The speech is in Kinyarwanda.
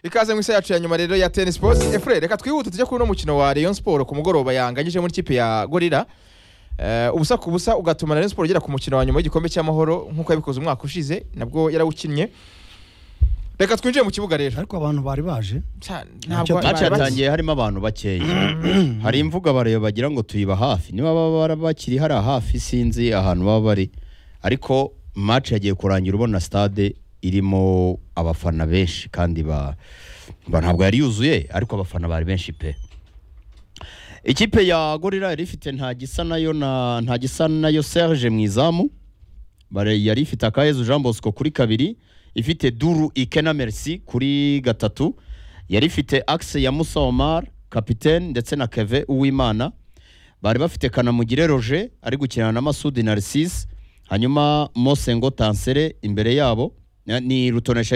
ikaze mu isi yacu ya nyuma rero ya teni sipoti efure reka twihute tujye kuri uno mukino wa Rayon Sport ku mugoroba yanganyije muri kipe ya gorira Eh, ubusa ku busa ugatuma na Rayon Sport igera ku mukino wa nyuma w'igikombe cy'amahoro nk'uko yabikoze umwaka ushize nabwo yarawukinnye reka twinjire mu kibuga rero ariko abantu bari baje Cya- Ntacyo ntabwo maci bari bake. yatangiye harimo abantu bakeya hari imvuga bareba bagira ngo tuyiba hafi niba baba bara- bakiri hariya hafi sinzi ahantu baba bari ariko maci yagiye kurangira ubona stade irimo abafana benshi kandi ba ba- ntabwo yari yuzuye ariko abafana bari benshi pe ikipe ya gorira yari ifite nta gisa nayo na nta gisa nayo serge mu izamu Bare- yari ifite akayezu jean bosco kuri kabiri ifite duru ikena merci kuri gatatu yari ifite axe ya musa omar kapitene ndetse na keve uwimana bari bafite kanamugire roger ari gukinana na masudi narcisse hanyuma mose ngo tansere imbere yabo ni rutonesha